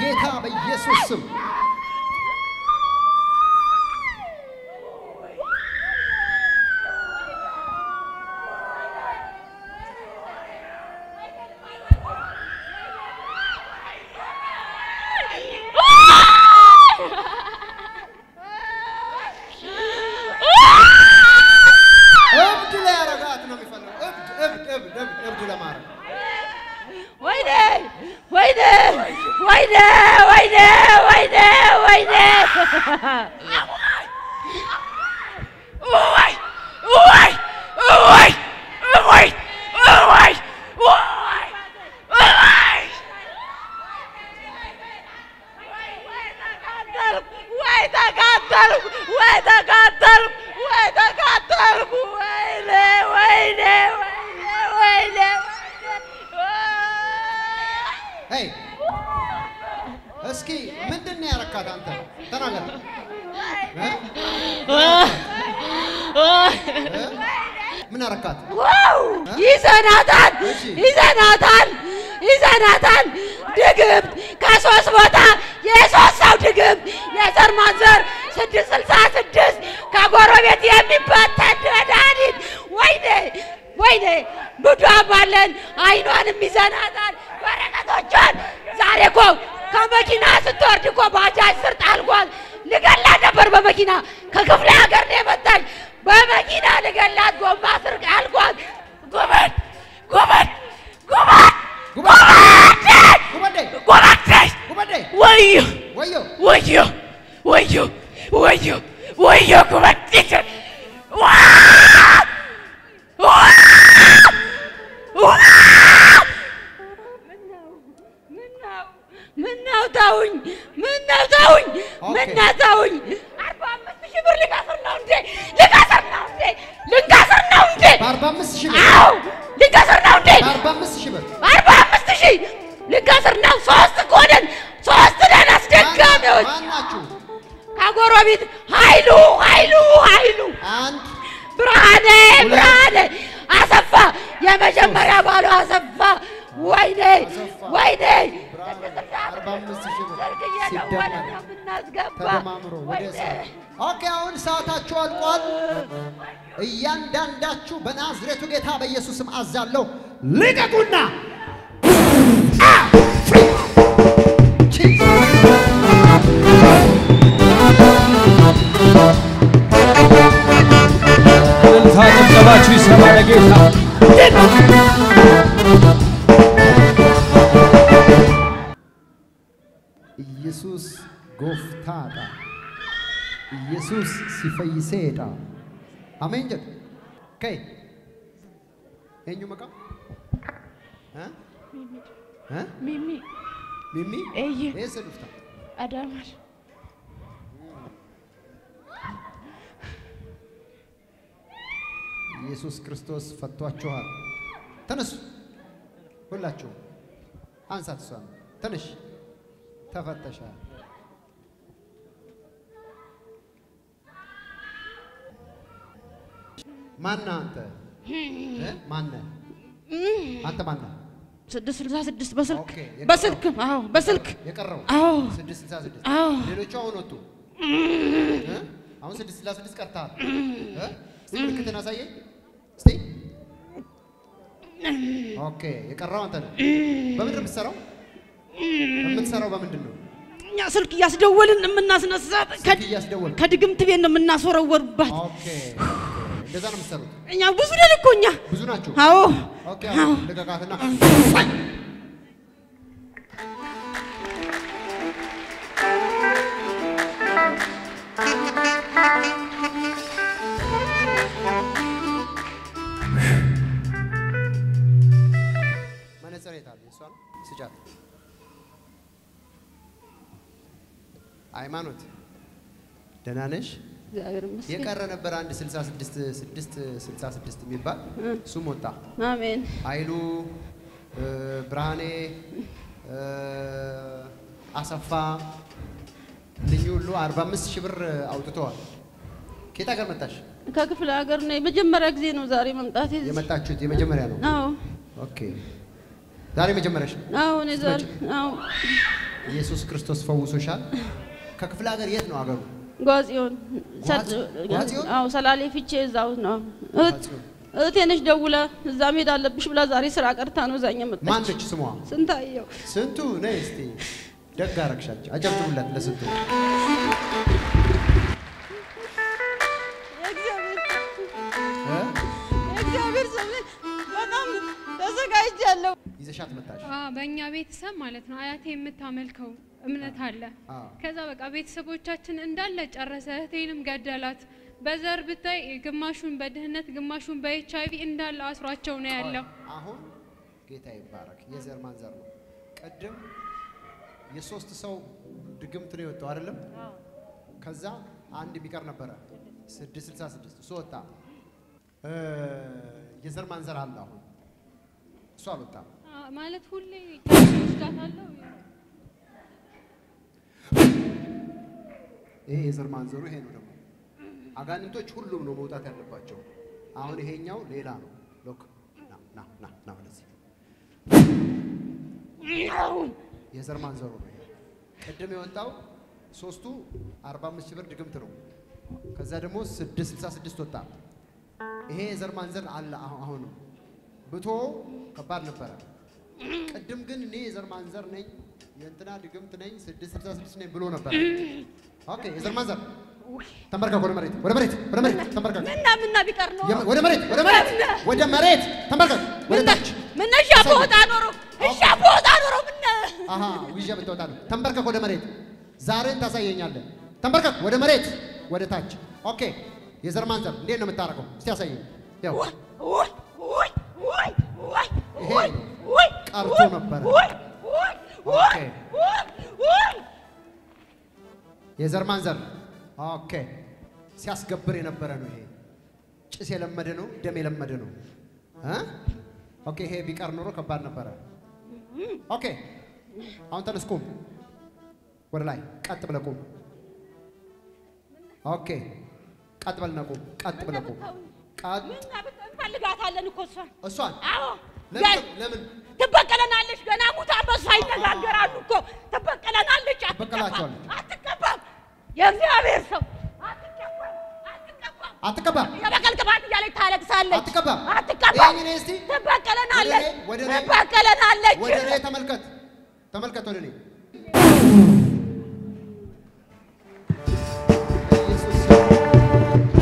በጌታ በኢየሱስ ስም እብድ ላይ ያረጋት ነው የሚፈልገው። እብድ እብድ እብድ እብድ እብድ ለማድረግ ወይኔ ወይኔ ወይኔ ወይኔ ወይኔ ወይኔ Ôi! Ôi! Ôi! Ôi! Ôi! Ôi! Ôi! ወይ ተቃጠልኩ ወይ ተቃጠልኩ ወይ ተቃጠልኩ ወይኔ ወይኔ ወይኔ ወይኔ ሄይ እስኪ ምንድን ነው ያረካት አንተ ተናገር እ? እ? ምን አረካት ዋው ይዘናታል እሺ። ይዘናታል ይዘናታል ድግምት ከሶስት ቦታ የሶስት ሰው ድግምት የዘር ማንዘር ስድስት ስልሳ ስድስት ከጎረቤት የሚበተን መድኃኒት ወይኔ ወይኔ ብዷም አለን አይኗንም ይዘናታል በረከቶቿን ዛሬ እኮ ከመኪና ስትወርድ እኮ ባጃጅ ስር ጣልኳት ልገላት ነበር በመኪና ከክፍለ ሀገር ነው የመጣች በመኪና ልገላት ጎማ ስር ጣልኳት ጉበት ጉበት ጉበት ጉበዴ Guardate! ጉበዴ Wayo! ወዮ Wayo! Wayo! Wayo! Wayo! Guardate! ምነው ተውኝ ምነው ተውኝ ኦኬ። ምነው ተውኝ አርባ አምስት ሺህ ብር ልከስር ነው እንዴ ልከስር ነው እንዴ ልንከስር ነው እንዴ በአርባ አምስት ሺህ ብር አዎ ልንከስር ነው እንዴ በአርባ አምስት ሺህ ብር አርባ አምስት ሺህ ልንከስር ነው ሶስት እኮ ነን ሶስት ነን አስደጋሚዎች ማን ናችሁ ከጎረቤት ኃይሉ ኃይሉ ኃይሉ አንድ ብርሃኔ ብርሃኔ አሰፋ የመጀመሪያ ባሉ አሰፋ ወይኔ አሰፋ። ወይኔ አርባ አምስት ሺህ ብር ሰርግ እየደወለ ሲደመር ነው የምናስገባ ተደማምሮ ወደ ወይኔ ሰዓት ኦኬ አሁን ሰዓታችሁ አልቋል እያንዳንዳችሁ በናዝሬቱ ጌታ በኢየሱስም አዛለሁ ልቀቁና እልልታ ጭብጨባችሁ ይሰማ ለጌታ ኢየሱስ ጎፍታዳ ኢየሱስ ሲፈይሴዳ አሜን ጀት ከይ eenyu maqaa እ? እ? ሚሚ ሚሚ ኤየ eessa dhufta አዳማሽ ኢየሱስ ክርስቶስ ፈቷችኋል ተነሱ ሁላችሁም አንሳት እሷን ትንሽ ተፈተሻል ማነህ አንተ እ? ማነህ አንተ ማነህ ስድስት ስልሳ ስድስት በስልክ ኦኬ፣ የቀረው? በስልክ አዎ በስልክ የቀረው አዎ ስድስት ስልሳ ስድስት አዎ ሌሎቹ አሁን ወጡ እ? አሁን ስድስት ስልሳ ስድስት ቀርተሃል እ? እስቲ ምልክትን አሳየኝ እስቲ ኦኬ የቀረው አንተ ነህ በምንድን ነው የምትሰራው የምትሰራው በምንድን ነው እኛ ስልክ እያስደወልን የምናስነሳት ስልክ እያስደወልክ ከድግምት ቤት ነው የምናስወረወርባት ኦኬ እንደዛ ነው የምትሰሩት እኛ ብዙ ነን እኮ እኛ ብዙ ናችሁ አዎ ኦኬ አዎ አሁን ልቀቃትና መነጽር የት አለ? እሷ ነው ስጫት። ሃይማኖት ደህና ነሽ? እግዚአብሔር ይመስገን የቀረ ነበር አንድ 66 6 66 የሚባል እሱም ወጣ። አሜን ኃይሉ እ፣ ብርሃኔ እ፣ አሰፋ እነኚህ ሁሉ 45 ሺህ ብር አውጥተዋል። ከየት ሀገር መጣሽ? ከክፍለ ሀገር ነው የመጀመሪያ ጊዜ ነው ዛሬ መምጣት የመጣችሁት የመጀመሪያ ነው? አዎ ኦኬ ዛሬ መጀመሪያሽ ነው? አዎ እኔ ዛሬ አዎ ኢየሱስ ክርስቶስ ፈውሶሻል። ከክፍለ ሀገር የት ነው ሀገሩ? ጓዚዮን ጓዝ- ጓዚዮን? አዎ ሰላሌ ፊቼ እዛው ነው። እህት ጓዚዮን። እህቴ ነች ደውላ እዛ መሄድ አለብሽ ብላ ዛሬ ስራ ቀርታ ነው እዛኛ መጣች። ማነች ስሟ? ስንታየው ስንቱ ነይ እስቲ ደግ አረግሻቸው። አጨብጭቡላት ለስንቱ። የእግዚአብሔር እ? የእግዚአብሔር ስም በጣም ተዘጋጅቻለሁ። ይዘሻት መጣሽ። አዎ፣ በእኛ ቤተሰብ ማለት ነው አያቴ የምታመልከው እምነት አለ። አዎ። ከዛ በቃ ቤተሰቦቻችን እንዳለ ጨረሰ። እህቴንም ገደላት። በዘር ብታይ ግማሹን በድህነት ግማሹን በኤች አይቪ እንዳለ አስሯቸው ነው ያለው። አሁን ጌታ ይባረክ። የዘር ማንዘር ነው። ቅድም የሶስት ሰው ድግምት ነው የወጣው አይደለም? ከዛ አንድ የሚቀር ነበረ ስድስት ስልሳ ስድስት እሱ ወጣ። እ፣ የዘር ማንዘር አለ አሁን እሱ አልወጣም። አዎ፣ ማለት ሁሌ ወስዳታለሁ። ይሄ የዘር ማንዘሩ ይሄ ነው ደግሞ አጋንንቶች ሁሉም ነው መውጣት ያለባቸው። አሁን ይሄኛው ሌላ ነው። ሎክ ና ና ና ና ወደዚህ የዘር ማንዘሩ ነው ይሄ። ቅድም የወጣው ሶስቱ 45 ሺህ ብር ድግምት ነው። ከዛ ደግሞ 666 ወጣ። ይሄ የዘር ማንዘር አለ አሁ- አሁንም ብቶ ከባድ ነበረ። ቅድም ግን እኔ የዘር ማንዘር ነኝ የእንትና ድግምት ነኝ 666 ነኝ ብሎ ነበር። ኦኬ የዘር ማንዘር ተንበርከክ፣ ወደ መሬት ወደ መሬት ወደ መሬት ተንበርከክ፣ ምና ምና ቢቀር ነው የመ- ወደ መሬት ወደ መሬት ወደ መሬት ተንበርከክ፣ ወደ ታች ምና እሻ በወጣ ኖሮ እሻ በወጣ ኖሮ ምና አሃ ውዣ ብትወጣ ነው። ተንበርከክ ወደ መሬት። ዛሬን ታሳየኛለህ። ተንበርከክ ወደ መሬት ወደ ታች። ኦኬ የዘር ማንዘር እንዴት ነው የምታረገው? እስቲ ያሳየኝ። ያው ውይ ውይ ውይ ውይ ይሄ ውይ ውይ ቀርቶ ነበረ። ውይ ውይ ኦኬ ውይ ውይ የዘር ማንዘር ኦኬ። ሲያስገብር የነበረ ነው ይሄ። ጭስ የለመደ ነው፣ ደም የለመደ ነው እ ኦኬ ይሄ ቢቀር ኖሮ ከባድ ነበረ። ኦኬ አሁን ተነስ ቁም፣ ወደ ላይ ቀጥ ብለህ ቁም። ኦኬ ቀጥ ብለህ ቁም፣ ቀጥ ብለህ ቁም። ቀጥ ምና ብት- እንፈልጋታለን እኮ እሷን እሷን አዎ ለምን ለምን ትበቀለናለች። ገና ሙታ በሷ ይነጋገራሉ እኮ ትበቀለናለች። አትቀባም፣ ትበቀላቸዋለች። አትቀባም። የእግዚአብሔር ሰው አትቀባም፣ አትቀባም። አትቀባም የበቀል ቅባት እያለች ታለቅሳለች። አትቀባም። አትቀባም። ይሄን እኔ እስቲ ትበቀለናለች፣ ወደ እኔ- ወደ እኔ- ትበቀለናለች። ወደ እኔ ተመልከት፣ ተመልከት ወደ እኔ በኢየሱስ ስም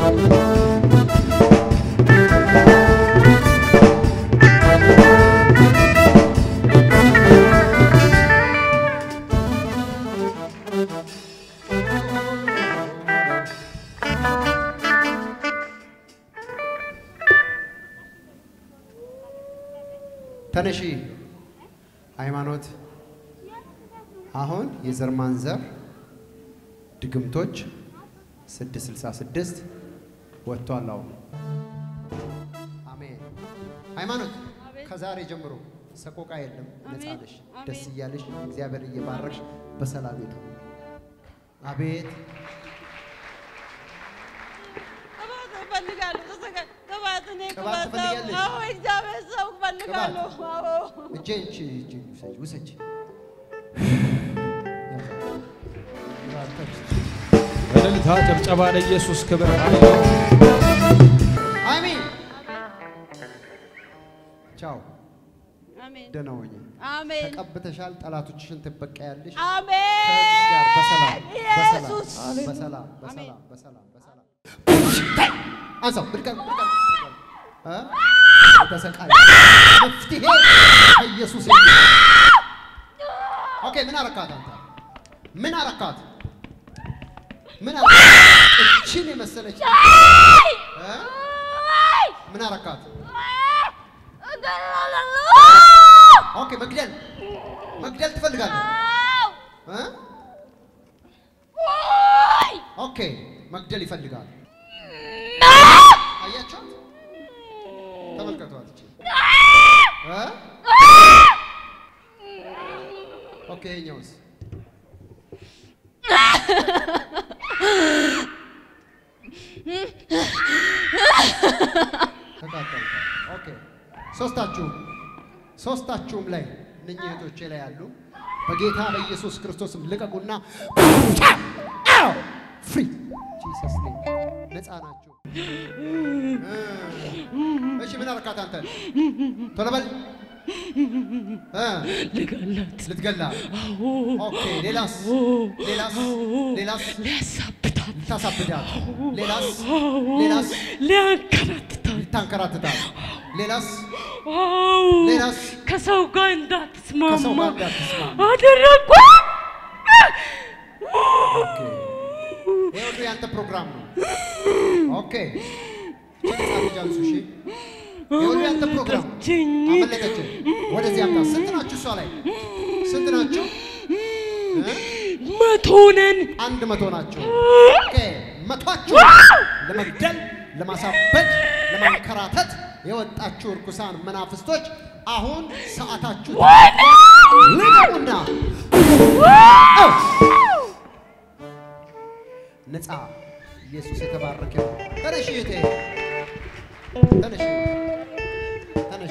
ተነሺ ሃይማኖት አሁን የዘር ማንዘር ድግምቶች 666 ወጥቷል። አሁን አሜን። ሃይማኖት ከዛሬ ጀምሮ ሰቆቃ የለም፣ ነፃ ነሽ። ደስ እያለሽ እግዚአብሔር እየባረክሽ በሰላም ሄዱ። አቤት ቅባት እፈልጋለሁ። ተዘጋ- ቅባት እኔ ቅባት ቅባት ትፈልጊያለሽ? አዎ፣ እግዚአብሔር ሰው እፈልጋለሁ። አዎ እጄን እቺ እጄን ውሰጅ ውሰጅ። በእልልታ ጭብጨባ ለኢየሱስ ክብር ሃሌሉያ። አሜን። ቻው፣ አሜን ደህና ሁኚ። አሜን ተቀብተሻል። ጠላቶችሽን ትበቀያለሽ። አሜን። ከእህትሽ ጋር በሰላም ኢየሱስ በሰላም በሰላም በሰላም በሰላም በሰላም አንሳው ብድቀር ብድቀር እ ተሰቃይ መፍትሄ ከኢየሱስ የሚል ኦኬ ምን አረካት አንተ ምን አረካት ምን አረካት እቺን የመሰለች እ ምን አረካት ኦኬ መግደል መግደል ትፈልጋለህ እ ኦኬ መግደል ይፈልጋል አያቸው ተመልከቷት እቺ እ ኦኬ ይኸኛውስ ተቃጠልኩ ኦኬ ሶስታችሁም ሶስታችሁም ላይ እነኚህ እህቶቼ ላይ ያሉ በጌታ በኢየሱስ ክርስቶስም ልቀቁና ፍሪ ጂሰስ ኔም ነፃ ናቸው። እሺ ምን አረካት አንተ? ቶሎ በል እ ልገላት ልትገላ ኦኬ። ሌላስ ሌላስ ሌላስ ሊያሳብዳት ልታሳብዳት ሌላስ ሌላስ ሊያንከራትታት ልታንከራትታት ሌላስ ዋው! ሌላስ ከሰው ጋር ከሰው እንዳትስማማ ጋር እንዳትስማማ አደረግኩ። ኦኬ። ይሄ ሁሉ ያንተ ፕሮግራም ነው። ኦኬ ቻንስ አልጃንሱ እሺ። ይሄ ሁሉ ያንተ ፕሮግራም ነው። አመለጠችኝ። አመለጠች። ወደዚህ አምጣ። ስንት ናችሁ? እሷ ላይ ስንት ናችሁ? እ? መቶ ነን። አንድ መቶ ናቸው። ኦኬ መቷችሁ ለመግደል፣ ለማሳበድ፣ ለማንከራተት የወጣችሁ እርኩሳን መናፍስቶች አሁን ሰዓታችሁ ልቀቁና አው! ነፃ ኢየሱስ የተባረከ ይሁን። ተነሽ እህቴ፣ ተነሽ፣ ተነሽ።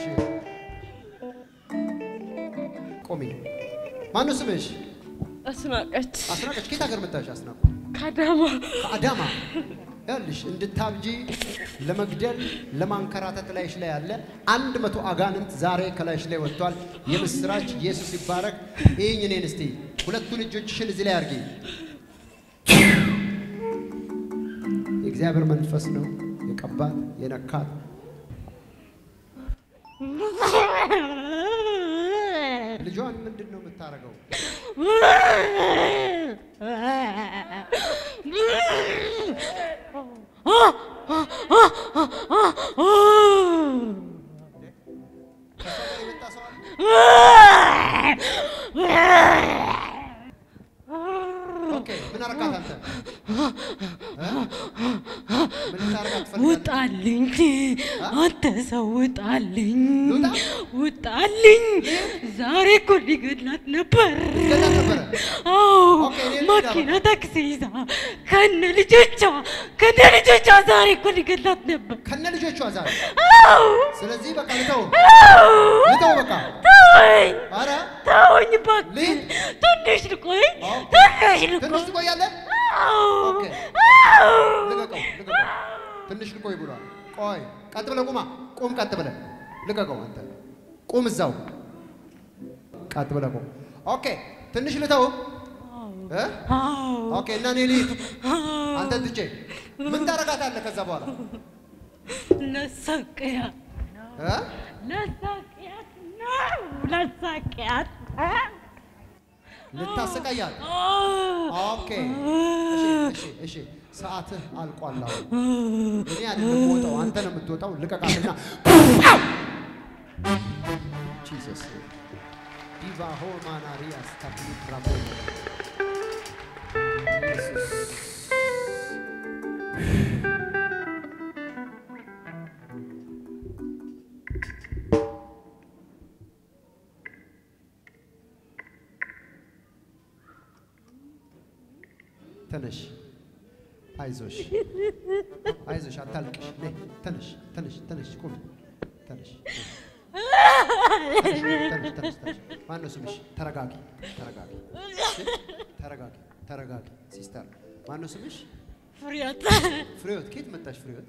ቆሚ። ማነው ስምሽ? አስናቀች አስናቀች። ከየት ሀገር መጣሽ? አስናቁ ከአዳማ ከአዳማ ያልሽ እንድታብጂ ለመግደል ለማንከራተት ላይሽ ላይ ያለ አንድ መቶ አጋንንት ዛሬ ከላይሽ ላይ ወጥቷል። የምስራች ኢየሱስ ይባረክ። ይህኝ እኔን እስቲ ሁለቱን እጆችሽን እዚህ ላይ አድርጊ። የእግዚአብሔር መንፈስ ነው የቀባት የነካት። ልጇን ምንድን ነው የምታደርገው? ከእሷ ጋር የመጣ ሰው አለ? ኦኬ ምን አረካት አንተ? እ? ምን ልታረጋት ትፈልጋለህ? ውጣልኝ አንተ ሰው ውጣልኝ ልውጣ? ውጣልኝ ዛሬ እኮ ሊገድላት ነበር ልትገላት ነበረ? አዎ ኦኬ፣ እኔ ልሂድ መኪና ታክሲ ይዛ ከነ ልጆቿ ከነ ልጆቿ ዛሬ እኮ ሊገድላት ነበር ከነ ልጆቿ ዛሬ። አዎ ስለዚህ በቃ ልተው ልተው በቃ ተወኝ አረ ተወኝ እባክህ ልሂድ? ትንሽ ልቆይ ኦኬ። ትንሽ ልቆይ ትንሽ ትቆያለህ? አዎ ኦኬ አዎ ልቀቀው ልቀቀው። ትንሽ ልቆይ ብሏል። ቆይ ቀጥ ብለህ ቁማ። ቁም ቀጥ ብለህ ልቀቀው። አንተ ቁም እዛው ቀጥ ብለህ ቁም። ኦኬ ትንሽ ልተው እ? አዎ ኦኬ እና እኔ ልሂድ አንተ ትቼ ምን ታረጋታለህ ከዛ በኋላ ለሳቅያት እ? ለሳቅያት ነው ለሳቅያት ልታሰቃያት አዎ ኦኬ እሺ እሺ እሺ ሰዓትህ አልቋል። አሁን እኔ አይደለም የምወጣው አንተ ነው የምትወጣው። ልቀቃትና ጂሰስ ዲቫሆ ማናሪያ ስታብሊ ብራቦ ኢየሱስ ተነሽ፣ አይዞሽ፣ አይዞሽ፣ አታልቅሽ። ነይ ተነሽ፣ ተነሽ፣ ተነሽ፣ ቁሚ፣ ተነሽ፣ ተነሽ፣ ተነሽ፣ ተነሽ፣ ተነሽ። ማነው ስምሽ? ተረጋጊ፣ ተረጋጊ፣ እሺ? ተረጋጊ፣ ተረጋጊ። ሲስተር ማነው ስምሽ? ፍሬያት ፍሬዎት። ከየት መጣሽ ፍሬዎት?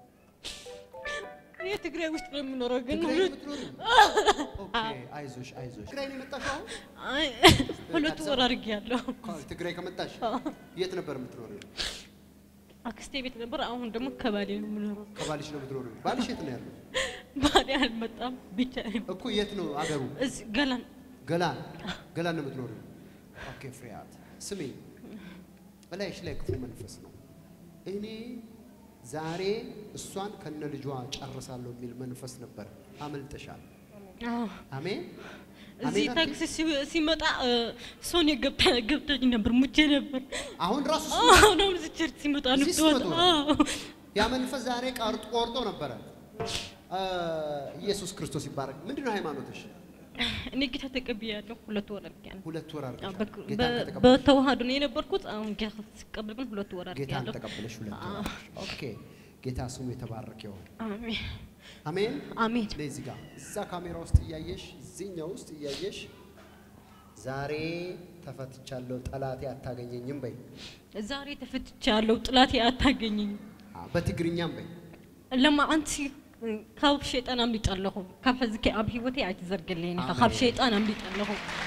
እኔ ትግራይ ውስጥ ነው የምኖረው ግን ትግራይ ነው ሁለት የምትኖሪው? ኦኬ፣ አይዞሽ፣ አይዞሽ። ትግራይ ነው የመጣሽ አሁን? አይ ሁለት ወር አድርጌያለሁ። ከ- ትግራይ ከመጣሽ የት ነበር የምትኖሪው? አክስቴ ቤት ነበር። አሁን ደግሞ ከባሌ ነው የምኖረው። ከባልሽ ነው የምትኖሪው? ባልሽ የት ነው ያለው? ባሌ አልመጣም ብቻ እኮ የት ነው አገሩ? እዚህ ገላን ገላን ገላን ነው የምትኖሪው? ኦኬ ፍሬያት ስሜ እላይሽ ላይ ክፉ መንፈስ ነው። እኔ ዛሬ እሷን ከነ ልጇ ጨርሳለሁ የሚል መንፈስ ነበር። አመልጠሻል። አዎ። አሜን እዚህ አሜን አትይም? ታክሲ ሲ- ሲመጣ ሶኔ ገብታ ገብታኝ ነበር ሙቼ ነበር። አሁን ራሱ አሁን አሁን እዚህ ቸርች ሲመጣ ነው እዚህ የምትወጣው። ስትመጡ ነው? አዎ። ያ መንፈስ ዛሬ ቀርጦ ቆርጦ ነበረ። አ፣ ኢየሱስ ክርስቶስ ይባረክ። ምንድን ነው ሃይማኖትሽ? እኔ ጌታ ተቀብያለሁ። ሁለት ወር አድርጌያለሁ። ሁለት ወር አዎ፣ አድርገሻል። በክ- ጌታን በ- ከተቀበልሽ በተዋህዶ ነው የነበርኩት። አሁን ጌታ ስቀበል ግን ሁለት ወር ጌታን አድርጌያለሁ። ተቀበለሽ ሁለት ወር አድርገሽ። ኦኬ ጌታ ስሙ የተባረከ ይሁን። አሜን አሜን። አሜን ነይ እዚህ ጋር እዛ ካሜራ ውስጥ እያየሽ እዚህኛው ውስጥ እያየሽ ዛሬ ተፈትቻለሁ፣ ጠላቴ አታገኘኝም በይ። ዛሬ ተፈትቻለሁ፣ ጥላቴ አታገኘኝ። አ፣ በትግርኛም በይ። ለማ ኣንቲ ካብ ሸይጣን ኣምሊጥ ኣለኹ ካብ ሕዝከ ኣብ ሂወተይ ኣይትዘርግለኒ ኢኻ ካብ ኣሜን። ሸይጣን ኣምሊጥ ኣለኹ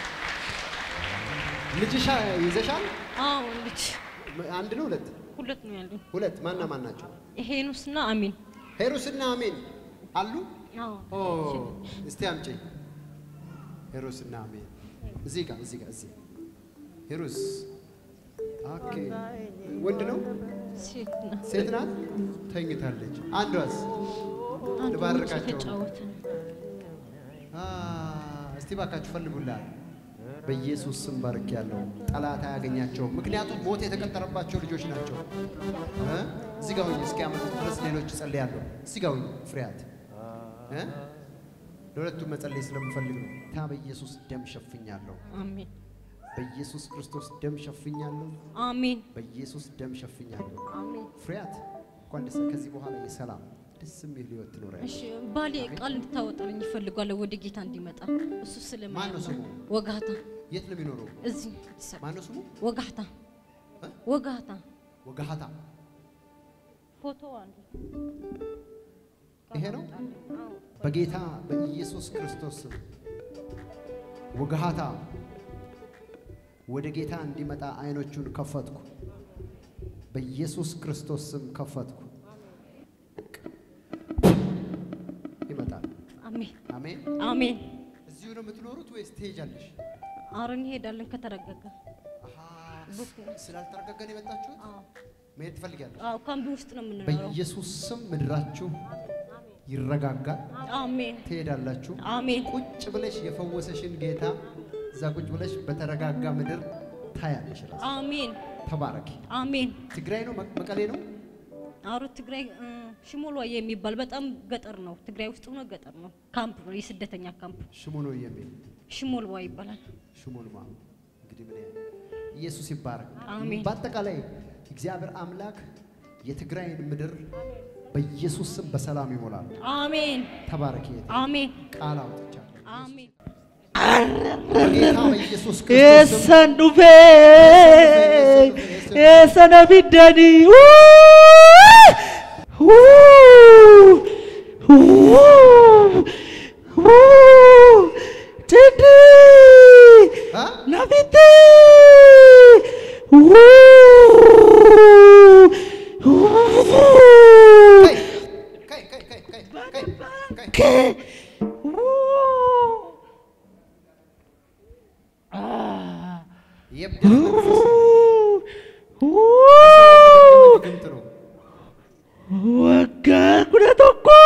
ልጅሻ ይዘሻል? አዎ ልጅ አንድ ነው ሁለት? ሁለት ነው ያሉኝ ሁለት ማና ማን ናቸው? ሄኖስና አሚን ሄሮስና አሜን አሉ? አዎ ኦ እስቲ አምጪ። ሄሮስና አሜን እዚህ ጋር እዚህ ጋር እዚህ ሄሮስ ኦኬ። ወንድ ነው ሴት ናት ሴት ናት? ተኝታለች። አንዷስ አንዱ ልባርካቸው። የተጫወተ ነው አ፣ እስቲ ባካችሁ ፈልጉላት። በኢየሱስ ስም ባርክ ያለው ጠላት አያገኛቸውም። ምክንያቱም ሞት የተቀጠረባቸው ልጆች ናቸው። እ? እዚህ ጋር ሁኚ እስኪያመጡት ድረስ ሌሎች እጸልያለሁ። እዚህ ጋር ሁኚ ፍሬያት እ? ለሁለቱም መጸለይ ስለምፈልግ ነው። ታ በኢየሱስ ደም ሸፍኛለሁ። አሜን በኢየሱስ ክርስቶስ ደም ሸፍኛለሁ። አሜን በኢየሱስ ደም ሸፍኛለሁ። አሜን ፍሬያት እንኳን ደስ ከዚህ በኋላ የሰላም ደስ የሚል ህይወት ትኖሪያለሽ። እሺ ባሌ ቃል እንድታወጣልኝ ይፈልጓለሁ ወደ ጌታ እንዲመጣ እሱ ማን ነው ስለማያምን ስሙ? ወጋታ የት ነው የሚኖረው? እዚህ አዲስ አበባ ማን ነው ስሙ? ወጋታ እ? ወጋታ ወጋሃታ ፎቶ አለ ይሄ ነው። በጌታ በኢየሱስ ክርስቶስ ስም ወገሃታ ወደ ጌታ እንዲመጣ አይኖቹን ከፈትኩ። በኢየሱስ ክርስቶስ ስም ከፈትኩ። ይመጣል። አሜን አሜን። አሜን እዚሁ ነው የምትኖሩት ወይስ ትሄጃለሽ? አረን እንሄዳለን ከተረጋጋ አሃ፣ ስላልተረጋጋ ነው የመጣችሁት? አዎ መሄድ ትፈልጊያለሽ? አዎ ካምቢ ውስጥ ነው የምንኖረው በኢየሱስ ስም ምድራችሁ ይረጋጋል። አሜን ትሄዳላችሁ። አሜን ቁጭ ብለሽ የፈወሰሽን ጌታ እዛ ቁጭ ብለሽ በተረጋጋ ምድር ታያለሽ። ራስ አሜን ተባረኪ። አሜን ትግራይ ነው መ- መቀሌ ነው? አሮ ትግራይ እ፣ ሽሞልዋ የሚባል በጣም ገጠር ነው። ትግራይ ውስጥ ሆኖ ገጠር ነው። ካምፕ ነው፣ የስደተኛ ካምፕ ሽሙኖ የሚል ሽሞልዋ ይባላል። ሽሙንማ እንግዲህ ምን ያህል ኢየሱስ ይባረክ። አሜን። በአጠቃላይ እግዚአብሔር አምላክ የትግራይን ምድር በኢየሱስ ስም በሰላም ይሞላል። አሜን ተባረኪ። እህቴ። አሜን ቃል አውጥቻለሁ አሜን በጌታ በኢየሱስ ክርስቶስ ስም Eessan dhufee eessan abiddanii ciddi አ? nafitti ከይ ከይ ከይ ከይ ከይ ከይ ከይ የብድር መንፈስ ድግምት ነው። waggaa kudha tokko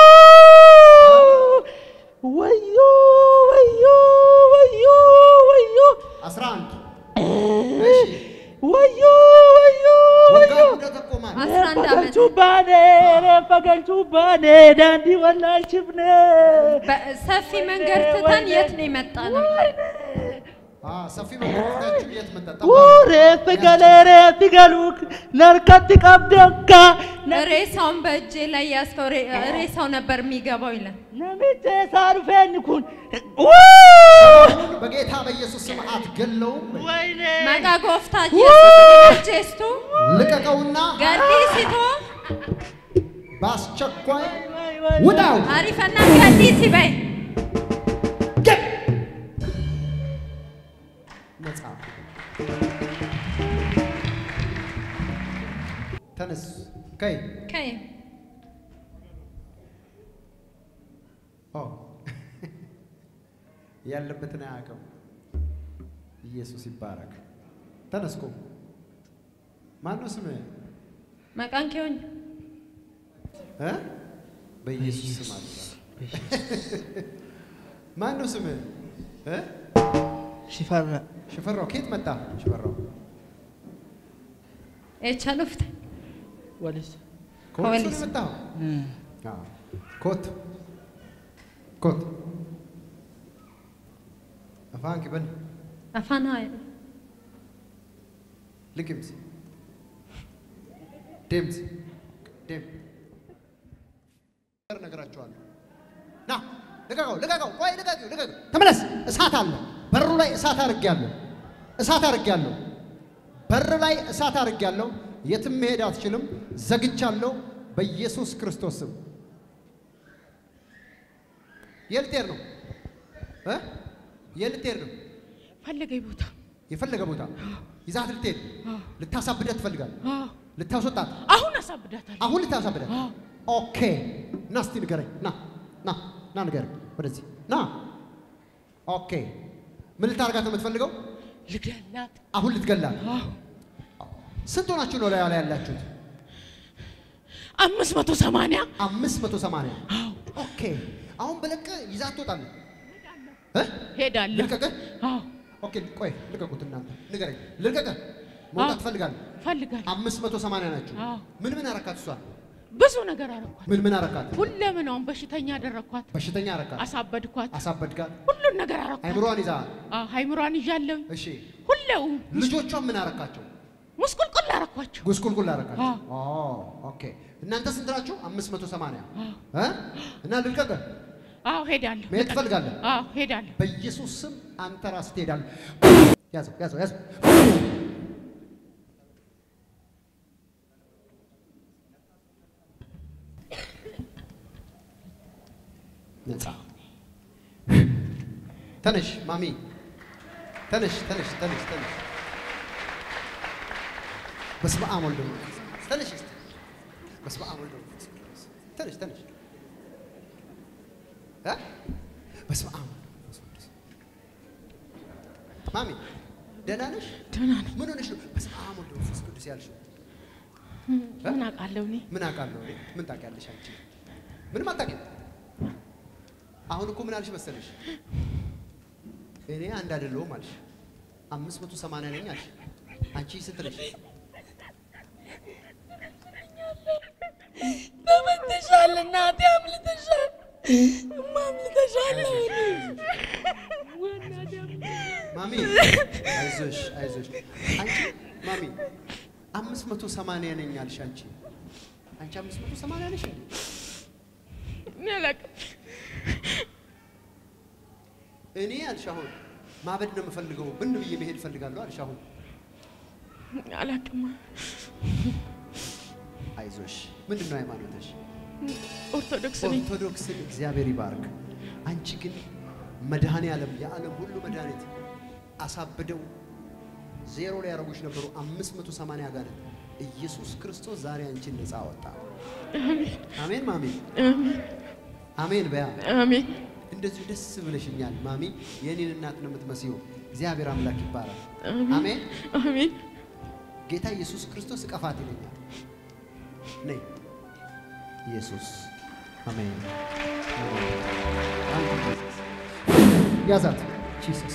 wayyoo wayyoo wayyoo wayyoo አስራ አንድ እሺ wayyoo wayyoo ወጋ wayyoo ጉዳ ተቆማል አስራ አንድ ዓመት Galchuu baanee reeffa galchuu baanee daandii wallaalchifnee በሰፊ መንገድ ትተን የት ነው የመጣ ነው? አ ሰፊ መንገድ ትታችሁ የት መጣ? Wuu ጠባብ reeffi galee reeffi galuu narkatti qabde akka ሬሳውን በእጄ ላይ ያዝከው ሬ- ሬሳው ነበር የሚገባው ይላል። namicha eessaa dhufe inni kun Wuu! በጌታ በኢየሱስ ስም አትገለውም። Wayne! መቃ ጎፍታ ኢየሱስ ጄስቱ ልቀቀውና ገዲ ሲቶ በአስቸኳይ Way, way, ውጣው። አሪፈና ገዲ ሲበይ ገብ ነጻ ተነስ ከይ ከይ ኦ ያለበትን አያውቅም። ኢየሱስ ይባረክ። ተነስኮ ማን ነው ስምህ? መቃን ኬዮኝ እ? በኢየሱስ ስም አለ። ማን ነው ስምህ? እ? Shifarra. ሽፈራው ከየት መጣ? ሽፈራው ኤቻሉፍት Walis. ከወሊሶ ነው ከወሊሶ። የመጣኸው? አዎ። ኮት ኮት አፋን ክበል አፋና ልቅምት ደምት ደም ነገራቸዋለሁ። ና ልቀቀው፣ ልቀቀው፣ ቆይ ልቀቀው፣ ልቀቀው። ተመለስ። እሳት አለ በሩ ላይ እሳት አድርጌያለሁ። እሳት አድርጌያለሁ። በር ላይ እሳት አድርጌያለሁ። የትም መሄድ አትችልም። ዘግቻለሁ በኢየሱስ ክርስቶስ ስም። የልቴር ነው እ የልቴር ነው ፈለገኝ ቦታ የፈለገ ቦታ ይዛት ልትሄድ ልታሳብዳት ትፈልጋል። ልታስወጣት አሁን አሳብዳታለሁ። አሁን ልታሳብዳት። ኦኬ ና እስቲ ንገረኝ። ና ና ና ንገረኝ። ወደዚህ ና። ኦኬ ምን ልታደርጋት ነው የምትፈልገው? ልገላት። አሁን ልትገላት። ስንት ሆናችሁ ነው ላይ ላይ ያላችሁት? አምስት መቶ ሰማንያ አምስት መቶ ሰማንያ ኦኬ አሁን በለቀ ይዛት ትወጣለህ እ ሄዳለሁ። ልቀቅህ? አዎ ኦኬ ቆይ ልቀቁት እናንተ ንገረኝ። ልቀቅህ? መውጣት አዎ። ትፈልጋለህ? ፈልጋለሁ። አምስት መቶ ሰማንያ ናችሁ። አዎ። ምን ምን አረካት? እሷን ብዙ ነገር አረኳት። ምን ምን አረካት? ሁለምናውን በሽተኛ አደረኳት፣ በሽተኛ አረካት፣ አሳበድኳት፣ አሳበድካት፣ ሁሉን ነገር አረኳት። አይምሮዋን ይዛል። አዎ ሃይምሯን ይዣለሁ። እሺ ሁሌው ልጆቿን ምን አረካቸው? ሙስቁልቁል አረኳቸው። ጉስቁልቁል አረካቸው። አዎ። ኦ ኦኬ እናንተ ስንት ናችሁ? አምስት መቶ ሰማንያ እ እና ልልቀቅህ? አዎ ሄዳለሁ። መሄድ ልቀቅ። ትፈልጋለህ? አዎ ሄዳለሁ። በኢየሱስ ስም አንተ ራስህ ትሄዳለህ። ያዘው ያዘው ያዘው። ነፃ ተነሽ ማሚ ተነሽ ተነሽ ተነሽ ተነሽ። በስመ አብ ወልድ ወመንፈስ ቅዱስ ተነሽ እስቲ። በስመ አብ ወልድ ወመንፈስ ቅዱስ ተነሽ ተነሽ እ በስመ አብ ወልድ ወመንፈስ ቅዱስ ማሚ ደህና ነሽ? ደህና ነኝ። ምን ሆነሽ ነው በስመ አብ ወልድ ወመንፈስ ቅዱስ ያልሽው? ምን አውቃለሁ እኔ ምን አውቃለሁ እኔ? ምን ታውቂያለሽ አንቺ? ምንም አታውቂም። አሁን እኮ ምን አልሽ መሰለሽ? እኔ አንድ አይደለሁም አልሽ። አምስት መቶ ሰማንያ ነኝ አልሽ። አንቺ ስንት ነሽ? ተመትሻል፣ እናቴ አምልተሻል፣ እማ አምልተሻል። ማሚ አይዞሽ አይዞሽ። አንቺ ማሚ አምስት መቶ ሰማንያ ነኝ አልሽ። አንቺ አንቺ አምስት መቶ ሰማንያ ነሽ እንዴ? እኔ አላውቅም። እኔ አልሽ አሁን ማበድ ነው የምፈልገው፣ ብን ብዬ መሄድ እፈልጋለሁ አልሽ። አሁን አላውቅም። አይዞሽ። ምንድን ነው ሃይማኖትሽ? ኦርቶዶክስ ነኝ። ኦርቶዶክስን እግዚአብሔር ይባርክ። አንቺ ግን መድኃኔ ዓለም የዓለም ሁሉ መድኃኒት አሳብደው ዜሮ ላይ ያደረጉሽ ነበሩ። አምስት መቶ ሰማንያ አጋንንት ኢየሱስ ክርስቶስ ዛሬ አንቺን ነፃ አወጣ። አሜን ማሚ፣ አሜን አሜን በያ አሜን እንደዚሁ ደስ ብለሽኛል ማሚ። የእኔን እናት ነው የምትመስዪው። እግዚአብሔር አምላክ ይባላል። አሜን። አሜን። ጌታ ኢየሱስ ክርስቶስ እቀፋት ይለኛል። ነይ ኢየሱስ አሜን። ያዛት ጂሰስ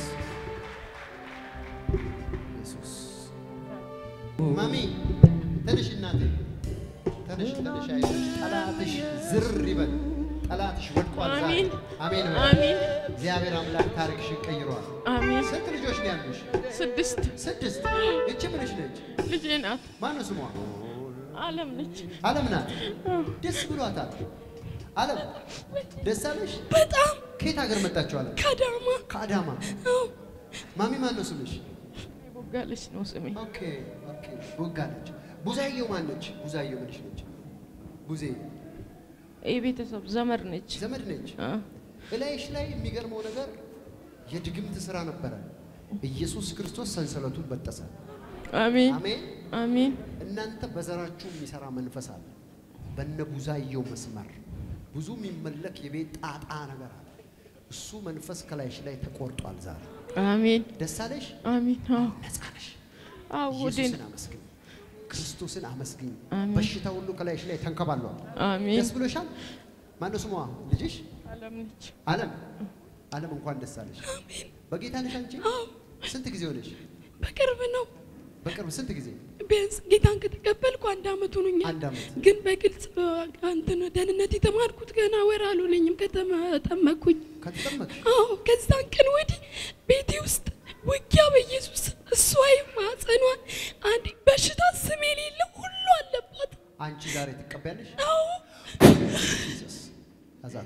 ኢየሱስ ማሚ ተነሽ እናቴ ተነሽ ተነሽ አይዞሽ ጠላትሽ ዝር ይበል ጠላትሽ ወድቋል ዛሬ አሜን። አሜን በል። አሜን እግዚአብሔር አምላክ ታሪክሽን ቀይሯል አሜን። ስንት ልጆች ነው ያሉሽ ስድስት ስድስት እቺ ምንሽ ነች ልጄ ናት። ማነው ስሟ አለም ነች። አለም ናት ደስ ብሏታል አለም ደስ አለሽ በጣም ከየት ሀገር መጣችሁ አለም ከዳማ ከአዳማ ማሚ ማን ነው ስምሽ ቦጋለች ነው ስሜ። ኦኬ ኦኬ ቦጋለች ቡዛየው ማን ነች ቡዛየው ምንሽ ነች ቡዜ የቤተሰብ ዘመድ ነች። ዘመድ ነች አ፣ እላይሽ ላይ የሚገርመው ነገር የድግምት ስራ ነበረ ኢየሱስ ክርስቶስ ሰንሰለቱን በጠሰ አሜን አሜን አሜን እናንተ በዘራችሁ የሚሰራ መንፈስ አለ። በነ ቡዛየው መስመር ብዙ የሚመለክ የቤት ጣጣ ነገር አለ። እሱ መንፈስ ከላይሽ ላይ ተቆርጧል። ዛሬ አሜን ደስ አለሽ፣ አሜን። አዎ ነጻ ነሽ። አዎ ወዴን ኢየሱስን አመስግኝ፣ ክርስቶስን አመስግኝ። አሜን። በሽታ ሁሉ ከላይሽ ላይ ተንከባሏል። አሜን። ደስ ብሎሻል። ማነው ስሟ ልጅሽ? አለም ነች። አለም። አለም እንኳን ደስ አለሽ። በጌታ ነሽ አንቺ? ስንት ጊዜ ሆነሽ? በቅርብ ነው። በቅርብ ስንት ጊዜ? ቢያንስ ጌታን ከተቀበልኩ አንድ አመት ሆኖኛል። አንድ አመት። ግን በግልጽ እንትን ደህንነት የተማርኩት ገና ወር አልሆነኝም ከተጠመኩኝ። ከተጠመቅሽ አዎ ከዛን ቀን ወዲህ ቤቴ ውስጥ ውጊያ በኢየሱስ እሷ ማጸኗን አንድ በሽታ ስም የሌለው ሁሉ አለባት። አንቺ ዛሬ ትቀበያለሽ? አዎ ጂሰስ አዛት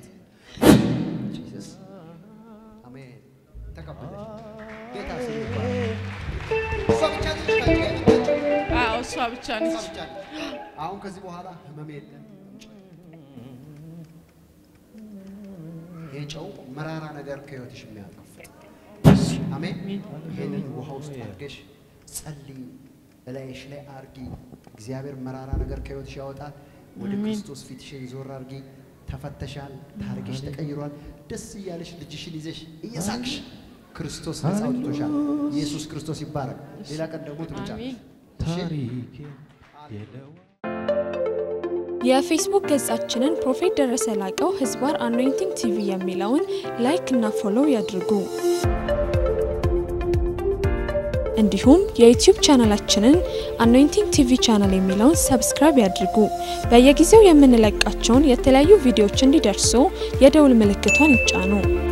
ጂሰስ አሜን። ተቀበለሽ። ጌታ ስም ይባረክ። ብቻ እሷ ነች። ብቻ ነች። አሁን ከዚህ በኋላ ህመም የለም። ይህ ጨው መራራ ነገር ከህይወትሽ የሚያጠፋ አሜን። ይህንን ውሃ ውስጥ አድርገሽ ጸልይ፣ እላይሽ ላይ አርጊ። እግዚአብሔር መራራ ነገር ከህይወትሽ ያወጣል። ወደ ክርስቶስ ፊትሽን ዞር አርጊ። ተፈተሻል፣ ታሪክሽ ተቀይሯል። ደስ እያለሽ ልጅሽን ይዘሽ እየሳቅሽ ክርስቶስ ነፃ አውጥቶሻል። ኢየሱስ ክርስቶስ ይባረክ። ሌላ ቀን ደግሞ ትመጫለሽ። እሺ? የፌስቡክ ገጻችንን ፕሮፌት ደረሰ ላቀው ህዝባር አኖይንቲንግ ቲቪ የሚለውን ላይክ እና ፎሎው ያድርጉ። እንዲሁም የዩቲዩብ ቻናላችንን አኖይንቲንግ ቲቪ ቻናል የሚለውን ሰብስክራይብ ያድርጉ። በየጊዜው የምንለቃቸውን የተለያዩ ቪዲዮዎች እንዲደርሱ የደውል ምልክቷን ይጫኑ።